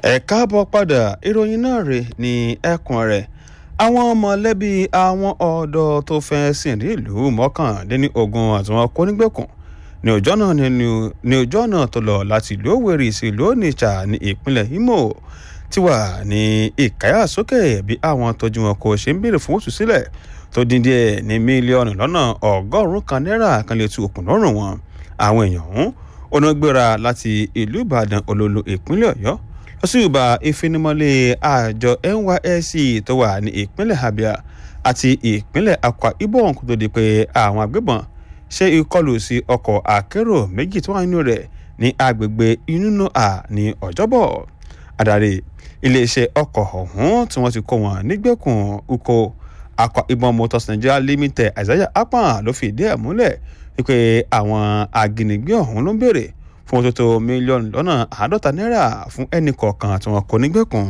ẹ káàbọ̀ padà ìròyìn náà rè ní ẹkùn rẹ̀ àwọn mọ̀lẹ́bí àwọn ọ̀dọ́ tó fẹ́ sìn ní ìlú mọ́kàndínní ogun àti wọn kó nígbèkùn ní ọjọ́ náà ní ọjọ́ náà tó lọ láti ìlú Òwèrì sí ìlú Onitsha ní ìpínlẹ̀ Imo ti wà ní ìkáyàsókè bí àwọn tọ́jú wọn kò ṣe ń béèrè fún òtún sílẹ̀ tó dín díẹ̀ ní mílíọ̀nù lọ́nà ọgọ́rùn-ún kan náírà kan lè tu òkun lọ́rùn wọn àwọn èèyàn ọ̀hún onágbéra láti ìlú Ìbàdàn olólo ìpínlẹ̀ Ọ̀yọ́ lọ sí ìbá ìfinimọ́lé àjọ NYSC tó wà ní ìpínlẹ̀ Abia àti ìpínlẹ̀ Akwa Ibom kó tó di pé àwọn agbébọn ṣe ìkọlù sí ọkọ̀ akérò méjì tó wà nínú rẹ̀ ní agbègbè Inúnúà ní Ọjọ́bọ̀ adarí iléeṣẹ́ ọkọ̀ ọ̀hún tí wọ́n ti kó wọn nígbèkùn uko Akwa Ibom Motors Nigeria Limited Isaiah Akpan ló fi ìdí ẹ̀ múlẹ̀ wípé àwọn ajínigbé ọ̀hún ló ń béèrè fún òtótó mílíọ̀nù lọ́nà àádọ́ta náírà fún ẹnì kọ̀ọ̀kan tí wọ́n kó nígbèkùn.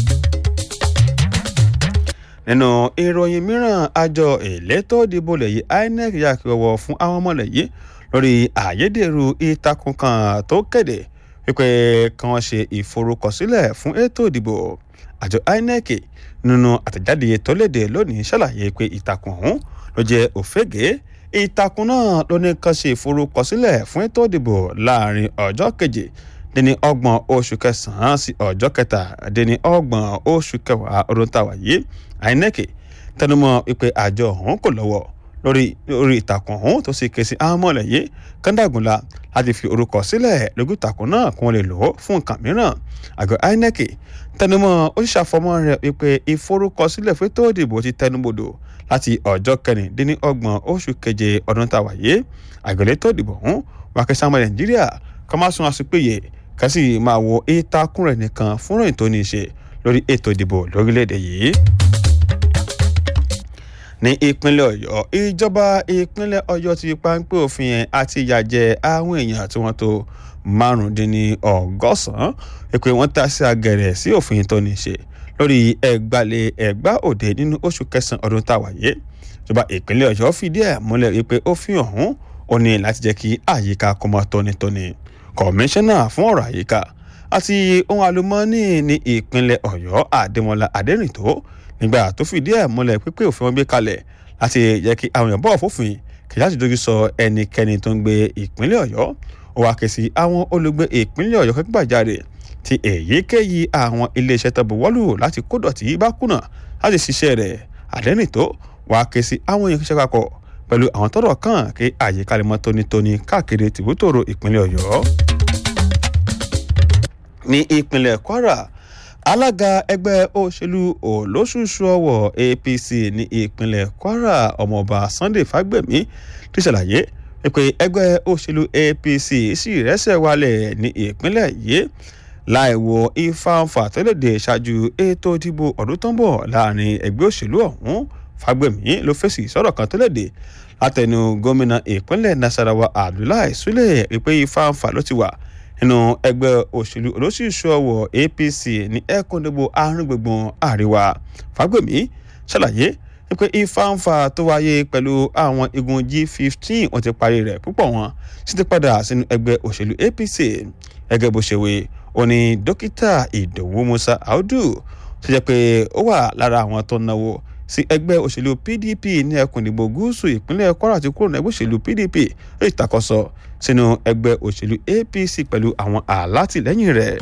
nínú ìròyìn mìíràn àjọ elétò ìdìbò lẹ́yìn INEC yà kí ọwọ́ fún àwọn ọmọ lẹ́yìn lórí àyédèrú ìtakùn kan tó kéde wípé kí wọ́n ṣe ìforúkọsílẹ̀ fún ètò ìdìbò àjọ INEC nínú àtẹ̀jáde tó léde lónìí ṣàlàyé pé ìtakùn ọ̀hún ló jẹ́ òfégè ìtakùn náà ló ní kan ṣe ìforúkọsílẹ̀ fún ètò ìdìbò láàrin ọjọ́ keje dín ní ọgbọ̀n oṣù kẹsàn-án sí ọjọ́ kẹta dín ní ọgbọ̀n oṣù kẹwàá ọdún tàwa yìí INEC tẹnumọ́ wípé àjọ ọ̀hún kò lọ́wọ́ lórí lórí ìtàkùn ọ̀hún tó sì ké sí àwọn mọ̀lẹ́yé kọ́ńdàgùnlá láti fi orúkọ sílẹ̀ lójú ìtàkùn náà kí wọ́n lè lò ó fún nǹkan mìíràn àgọ́ INEC tẹnumọ́ ó sì ṣàfọmọ́ rẹ̀ wípé ìforúkọsílẹ̀ fún ètò ìdìbò ti tẹnubodò láti ọjọ́ kẹrìndínlọ́gbọ̀n oṣù keje ọdún tá a wà yé àgbẹ̀lẹ̀ tó dìbò ọ̀hún wà kí sáwọn nàìjíríà kọ́ máa sun àsopéye ká sì máa wo ìtakùn rẹ̀ nìkan fún ròyìn tó ní í ṣe lórí ètò ìdìbò lórílẹ̀‐èdè yìí ní ìpínlẹ̀ ọ̀yọ́ ìjọba ìpínlẹ̀ ọ̀yọ́ ti páńpẹ́ òfin yẹn àti ìyàjẹ àwọn èèyàn tí wọ́n tó márùndínlọ́gọ́sàn-án pé wọ́n ta sí agẹ̀rẹ̀ sí òfin tó ní í ṣe lórí ẹgbàlẹ̀ ẹgbà òde nínú oṣù kẹsàn-án ọdún tá a wáyé ìjọba ìpínlẹ̀ ọ̀yọ́ fìdí ẹ̀ múlẹ̀ wípé òfin ọ̀hún ò ní láti jẹ́ kí àyíká kó máa tónítóní kọmíṣánná fún ọ̀rọ̀ àyíká àti ohun àlùmọ́ọ́nì ní ìpínlẹ̀ ọ̀yọ́ àdèmọ́lá adẹ́rìntó nígbà tó fìdí ẹ̀ múlẹ̀ pípé òfin wọn gbé kalẹ̀ láti jẹ́ kí àwọn èèyàn bọ̀wọ̀ fófin kì í láti dojú sọ ẹnikẹ́ni tó ń gbé ìpínlẹ̀ ọ̀yọ́ ó wá ké sí àwọn olùgbé ìpínlẹ̀ ọ̀yọ́ kẹ́kọ̀ọ́jáde tí èyíkéyìí àwọn iléeṣẹ́ tó buwọ́lù láti kó dọ̀tí bá kùnà láti ṣiṣẹ́ rẹ̀ àdẹ́rìntó wá ké sí àwọn èèyàn kíṣẹ́ papọ̀ pẹ̀lú àwọn tọ́rọ̀ kàn kí àyíká lè mọ́ tónítóní káàkiri tìbútòrò ìpínlẹ̀ ọ̀yọ́ ní ìpínlẹ̀ kwara alága ẹgbẹ́ òṣèlú olóṣooṣù ọwọ́ apc ní ìpínlẹ̀ kwara ọmọọba sunday fagbemi ti ṣàlàyé pé ẹgbẹ́ òṣèlú apc sì rẹ́sẹ̀ wálẹ̀ ní ìpínlẹ̀ yìí láì wo ìfàǹfà tó lòdì ṣáájú ètò ìdìbò ọdún tó ń bọ̀ láàrin ẹgbẹ́ òṣèlú ọ̀hún fagbemi ló fèsì sọ̀rọ̀ kan tó lòdì látẹnu gómìnà ìpínlẹ̀ nasarawa abdullahi sule pé ìfàǹfà ló ti wà nínú ẹgbẹ́ òṣèlú olóṣìṣú ọwọ́ apc ní ẹ̀kúndínlẹ́gbò àárín gbùngbùn àríwá fagbemi ṣàlàyé pé ìfàǹfà tó wáyé pẹ̀lú àwọn igun g15 wọ́n ti parí rẹ̀ púpọ̀ wọn sì ti padà sínú ẹgbẹ́ òṣèlú apc gẹ́gẹ́ bó ṣe wé ó ní dókítà ìdòwú musa audu tó jẹ́ pé ó wà lára àwọn tó náwó sí ẹgbẹ́ òṣèlú pdp ní ẹkùn ìdìbò gúúsù ìpínlẹ̀ kwara ti kúrò ní ẹgbẹ́ òṣèlú pdp lórí ìtakọ̀sọ sínú ẹgbẹ́ òṣèlú apc pẹ̀lú àwọn alátìlẹ́yìn rẹ̀.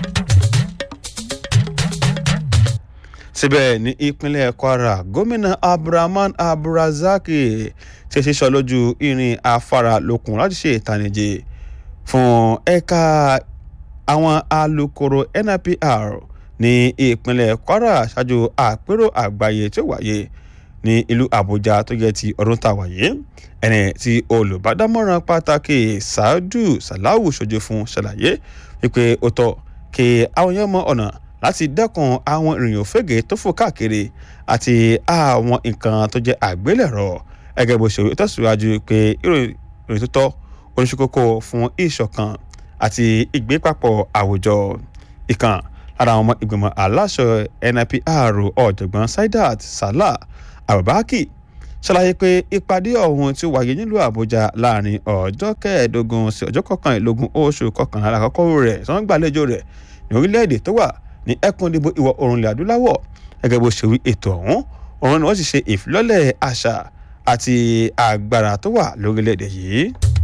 síbẹ̀ ní ìpínlẹ̀ kwara gómìnà abdulrahman abdulrazaki ti ṣiṣọ lójú irin afárá lókun láti ṣe ìtànìjì fún ẹ̀ka àwọn alukoro nipr ní ìpínlẹ̀ kwara ṣáájú àpérò àgbáyé tí ó wáyé ní ìlú àbújá tó jẹ́ ti ọdún tá a wáyé ẹni tí olùbádámọ̀ràn pàtàkì saadu salawu ṣojú fún ṣàlàyé wípé ó tọ́ kí àwọn èèyàn mọ ọ̀nà láti dẹ́kun àwọn ìrìnyàn òfégè tó fò káàkiri àti àwọn nǹkan tó jẹ́ àgbélẹ̀rọ ẹgẹ́ bó ṣe tẹ̀síwájú pé ìròyìn tó tọ́ oníṣekókó fún ìṣọ̀kan àti ìgbépapọ̀ àwùjọ ìkàn lára àwọn ọmọ ìgbìmọ̀ aláṣọ nipr ọ̀jọ̀gbọ́n saidat salah abubakar ṣàlàyé pé ìpàdé ọ̀hún ti wáyé nílùú àbújá láàrin ọjọ́ kẹẹ̀ẹ́dógún sí ọjọ́ kọkànlélógún oṣù kọkànlá àkọ́kọ́ rẹ̀ tí wọ́n gbàlejò rẹ̀ ní orílẹ̀-èdè tó wà ní ẹkùn ìdìbò ìwọ̀ oòrùn ilẹ̀ adúláwọ̀ gẹ́gẹ́ bó ṣe wí ètò ọ̀hún òun ni wọ́n sì ṣe ìfilọ́lẹ̀ àṣà àti agbára tó wà lórílẹ̀-èdè yìí.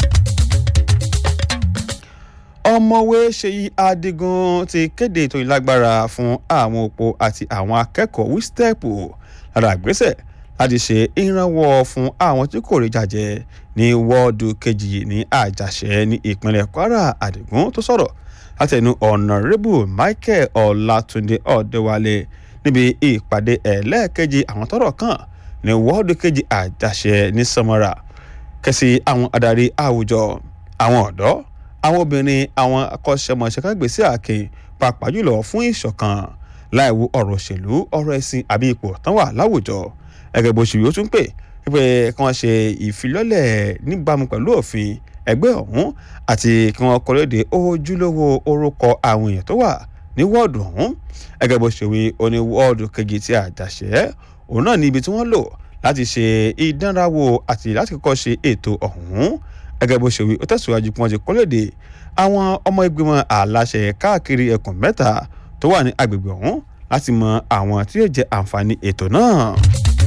ọmọwé ṣèyí adigun ti kéde ètò ìlágbára fún àwọn òpó àti àwọn akẹ́kọ̀ọ́ wístẹ́ẹ̀pù lára àgbésẹ̀ láti ṣe ìrànwọ́ fún àwọn tí kò rí jàjẹ́ ní wọ́ọ̀dù kejì ní àjàṣẹ́ ní ìpínlẹ̀ kwara adigun tó sọ̀rọ̀ látẹnu ọ̀nàrẹ́bù michael ọlátúndé ọ̀dẹ́wálé níbi ìpàdé ẹlẹ́ẹ̀kejì àwọn tọ́rọ̀ kàn ní wọ́ọ̀dù kejì àjàṣẹ́ ní samara kẹsì àwọn adarí àwùjọ àwọn ọ̀dọ́ àwọn obìnrin àwọn akọ́ṣẹ́mọṣẹ́ kágbèsè àkè pàápàá jùlọ fún ìṣọ̀kan láìwo ọ̀rọ̀ òṣèlú ọ̀rọ̀ ẹ̀sìn àbí ipò tán wà láwùjọ gẹ́gẹ́ bó ṣe yóò tún pè pé kí wọ́n ṣe ìfilọ́lẹ̀ níbàámu pẹ̀lú òfin ẹgbẹ́ ọ̀hún àti kí wọ́n kọ́lédè ojúlówó orúkọ àwọn èèyàn tó wà ní wọ́ọ̀dù ọ̀hún gẹ́gẹ́ bó ṣe wí oní wọ́ọ̀dù kejì tí àjàṣẹ́ òun náà ní ibi tí wọ́n lò láti ṣe ìdánrawò àti láti kọ́kọ́ ṣe ètò ọ̀hún gẹ́gẹ́ bó ṣe wí ó tẹ̀síwájú pé wọ́n ti kọ́lédè àwọn ọmọ ìgbìmọ̀ aláṣẹ káàkiri ẹkùn mẹ́ta tó wà ní agbègbè ọ̀hún láti mọ àwọn tí yóò jẹ àǹfààní ètò náà.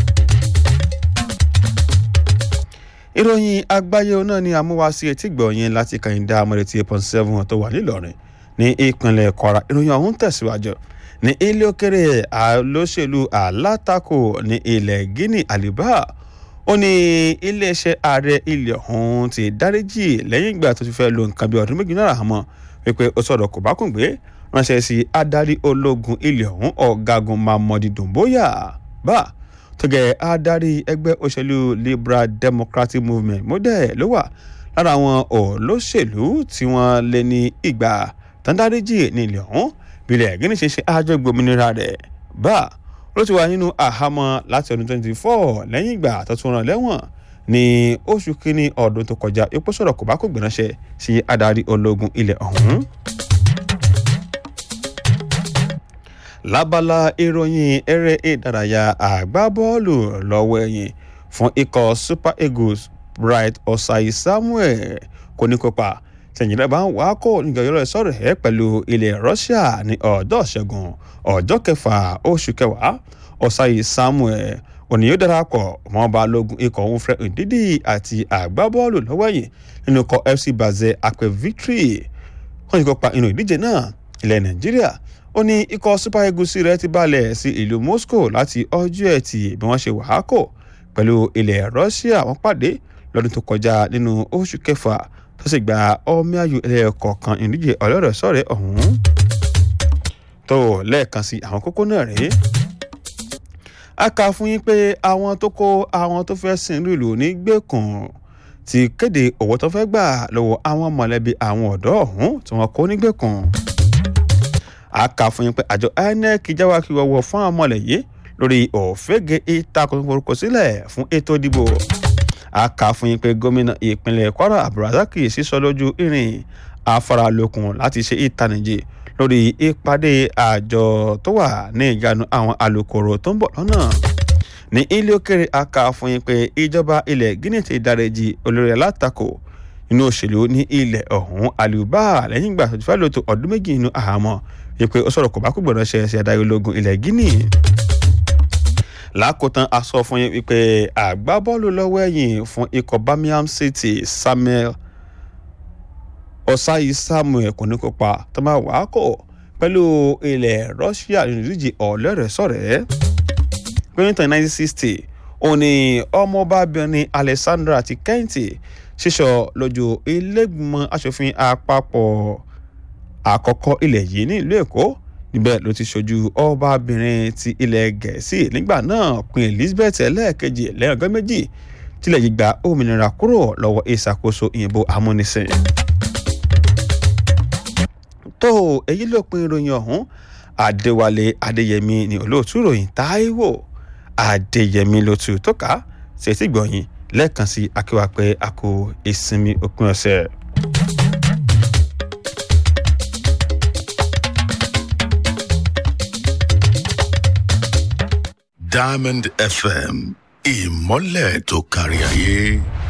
ìròyìn àgbáyé náà ni àmúwásí etí gbọ̀nyìn láti kàyíndá amọ̀rẹ̀tì eight point seven tó wà nílọrin ní ìpínlẹ̀ kwara ìròyìn ọ̀hún tẹ̀síwájú ní ilé òkèrè olóṣèlú alátakò ní ilẹ̀ guinea àlìbá ó ní iléeṣẹ́ ààrẹ ilẹ̀ ọ̀hún ti dáríjì lẹ́yìn ìgbà tó ti fẹ́ lo nǹkan bí ọdún méjì náírà mọ́ wípé ó sọ̀rọ̀ kò bá kùn gbé ránṣẹ́ sí adarí ológun ilẹ̀ ọ̀hún ọ̀gágun mamadi dumboya bá tó gẹ̀ adarí ẹgbẹ́ òṣèlú liberal democratic movement mọ́dẹ̀ ló wà lára àwọn olóṣèlú tí wọ́n lé ní ìgbà tàndáríjì ní ilẹ̀ ọ̀hún bílẹ̀ gíní ṣe ṣe àjọ ìgbòmìnira rẹ̀ bá ló ti wà nínú àhámọ́ láti ọdún 24 lẹ́yìn ìgbà tó tún rán lẹ́wọ̀n ní oṣù kínní ọdún tó kọjá epo sọ̀rọ̀ kò bá kò gbìránṣẹ́ sí adarí ológun ilẹ̀ ọ̀hún. lábala ìròyìn eré ìdárayá àgbábọ́ọ̀lù lọ́wọ́ ẹ̀yìn fún ikọ̀ super eagles bright osai samuel kò ní kópa tẹ̀yìnlẹ̀ bá ń wá kó nígbàyọ̀rọ̀ sọ̀rọ̀ ẹ̀ pẹ̀lú ilẹ̀ russia ní ọjọ́ ṣẹ́gun ọjọ́ kẹfà oṣù kẹwàá osai samuel òní yóò darapọ̀ mọ́ balógun ikọ̀ òun fred ndidi àti àgbábọ́ọ̀lù lọ́wọ́ ẹ̀yìn nínú ikọ̀ fc basel akpe victory wọ́n ti kópa inú ìdíje náà ilẹ̀ nàìjíríà ó ní ikọ̀ super eagles rẹ̀ ti balẹ̀ sí ìlú moscow láti ọjọ́ ẹtì bí wọ́n ṣe wàhákò pẹ̀lú ilẹ̀ russia wọ́n pàdé lọ́dún tó kọjá nínú oṣù kẹfà tó sì gba ọmọ ayò ẹlẹ́ẹ̀kọ̀ọ̀kan ìdíje ọlọ́rẹ̀ sọ̀rẹ́ ọ̀hún tó lẹ́ẹ̀kan sí àwọn kókó náà rèé a kà fún yín pé àwọn tó kó àwọn tó fẹ́ sin ìlú ní gbẹ̀kùn ti kéde owó tó fẹ́ gbà lọ́wọ́ àwọn mọ̀lẹ́bí àwọn ọ̀dọ́ ọ̀hún tí wọ́n kó nígbèkùn a kà fún yín pé àjọ inec jáwá kí wọ́wọ́ fún àwọn ọmọlẹ̀ yìí lórí òfégè ìtakùn forúkọ sílẹ̀ fún ètò ìdìbò a kà fún yín pé gómìnà ìpínlẹ̀ kwara abdulrasaq sísọ lójú irin afáralókun láti ṣe ìtànìjì lórí ìpàdé àjọ tó wà ní ìjánu àwọn alukoro tó ń bọ̀ lọ́nà ní ilé òkèrè a kà fún yín pé ìjọba ilẹ̀ guinea ti dáríjì olórí alátakò nínú òṣèlú ní ilẹ̀ ọ̀hún àlùbá lẹ́yìn ìgbà tó ti fẹ́ lò tó ọdún méjì nínú àhámọ́ wípé ó sọ̀rọ̀ kò bá kú gbọ́dọ̀ ṣe ẹsẹ̀ adarí ológun ilẹ̀ guinea lákòótán a sọ fún yín wípé àgbábọ́ọ̀lù lọ́wọ́ ẹ̀yìn fún ikọ̀ birmingham city samuel ọ̀sáyí samuel kò ní kópa tó máa wà á kọ̀ pẹ̀lú ilẹ̀ russia nínú ìdíje ọ̀lẹ́rẹ̀ẹ́sọ̀rẹ́ pínlẹ̀ nineteen sixty òun ni ọmọbabìnrin alexandra ti kẹ́hìntì ṣíṣọ lójú ilégbìmọ̀ asòfin àpapọ̀ àkọ́kọ́ ilẹ̀ yìí ní ìlú èkó níbẹ̀ ló ti ṣojú ọbabìnrin ti ilẹ̀ gẹ̀ẹ́sì nígbà náà queen elizabeth ẹlẹ́ẹ̀kejì lẹ́yìn ọgọ́ méjì tilẹ̀ yìí gba òmìnira kúrò lọ́wọ́ ìṣàkóso ìyìnbó amúnisìn. tó èyí ló pin ìròyìn ọ̀hún adéwálé adéyẹmí ni olóòtú ìròyìn táíwò adéyẹmí ló tu tó ká ṣètì gbọ̀yìn lẹ́ẹ̀kan sí akéwà pé a kò ìsinmi òpin ọ̀sẹ̀. Diamond FM ìmọ́lẹ̀ tó kárí ayé.